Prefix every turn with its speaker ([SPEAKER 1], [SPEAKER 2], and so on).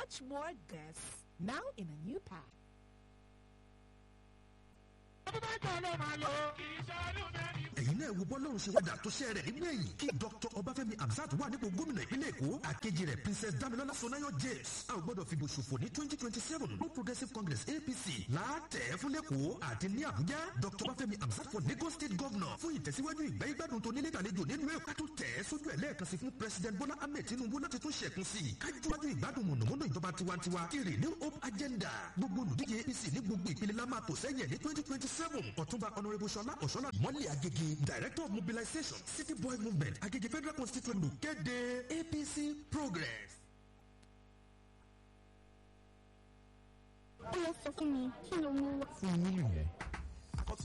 [SPEAKER 1] much more guests. Now in a new pack.
[SPEAKER 2] ẹ̀yin náà wo bọ́lọ́run ṣe wádà tó ṣẹ́ rẹ̀ nínú ẹ̀yìn kí dr ọbáfẹ́mi hamzat wà nípò gómìnà ìpínlẹ̀ èkó àkejì rẹ̀ princess damilola sonayo james a ò gbọ́dọ̀ fìbò ṣòfò ní twenty twenty seven no progressive congress apc láàtẹ̀ fún lẹ́kọ̀ọ́ àti ní àbújá dr ọbáfẹ́mi hamzat for lagos state governor fún ìtẹ̀síwájú ìgbà ìgbádùn tó nílé ìtàlejò nínú ẹ̀ka tó tẹ̀ sójú ẹ̀ lẹ́ẹ̀kan sí fún president bola ahmed tinubu láti tún ṣẹ̀kún sí i kájúwájú ìgbádùn mọ̀nàmọ́ná ìjọba tiwantiwa kiri new hope agenda gbogbo olùdíje apc ní gbogbo ìpele la máa tò sẹ́yìn ní twenty twenty seven ọ̀túnba honourable ṣọlá ọ̀ṣọ́lá mọ́lẹ̀ agége director of mobilization city boy movement agége federal constituent ló kéde apc progress.
[SPEAKER 3] ó yẹ sọ fún mi kí ló mú wá.
[SPEAKER 4] fún yín nìyẹn